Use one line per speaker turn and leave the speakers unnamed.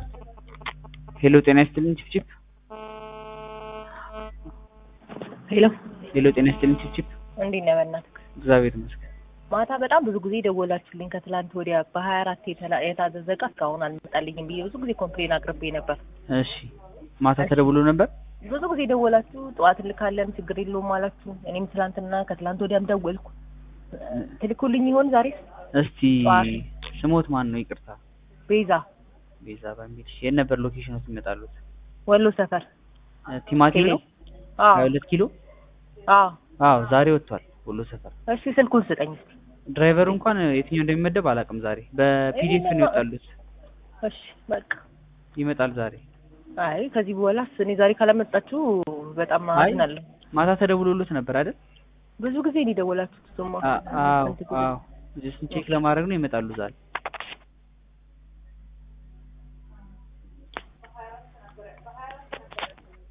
ሄሎ ጤና ይስጥልኝ ቺፕቺፕ
ሄሎ
ሄሎ ጤና ይስጥልኝ ቺፕቺፕ
እንዴት ነህ? በእናትህ
እግዚአብሔር ይመስገን
ማታ በጣም ብዙ ጊዜ ደወላችሁልኝ። ከትላንት ወዲያ በሀያ አራት የታዘዘ ዕቃ እስካሁን አልመጣልኝም ብዬ ብዙ ጊዜ ኮምፕሌን አቅርቤ ነበር።
እሺ ማታ ተደውሎ ነበር
ብዙ ጊዜ ደወላችሁ፣ ጠዋት እንልካለን ችግር የለውም አላችሁ። እኔም ትላንትና ከትላንት ወዲያም ደወልኩ። ትልኩልኝ ይሆን ዛሬ?
እስቲ ስሞት ማን ነው ይቅርታ
ቤዛ
ቤዛ በሚል እሺ የት ነበር ሎኬሽኖት ይመጣሉት
ወሎ ሰፈር
ቲማቲም ነው
አዎ
ሀያ ሁለት ኪሎ
አዎ።
አዎ ዛሬ ወጥቷል ወሎ ሰፈር
እሺ ስልኩን ስጠኝ እስኪ።
ድራይቨሩ እንኳን የትኛው እንደሚመደብ አላውቅም ዛሬ በፒዲኤፍ ነው ይወጣሉት
እሺ በቃ
ይመጣል ዛሬ
አይ ከዚህ በኋላስ እኔ ዛሬ ካላመጣችሁ በጣም
አይ
አዝናለሁ።
ማታ ተደውሎሎት ነበር አይደል
ብዙ ጊዜ ነው የደወላችሁት። እሱማ
አ- አዎ አዎ ጀስት ቼክ ለማድረግ ነው ይመጣሉ ዛሬ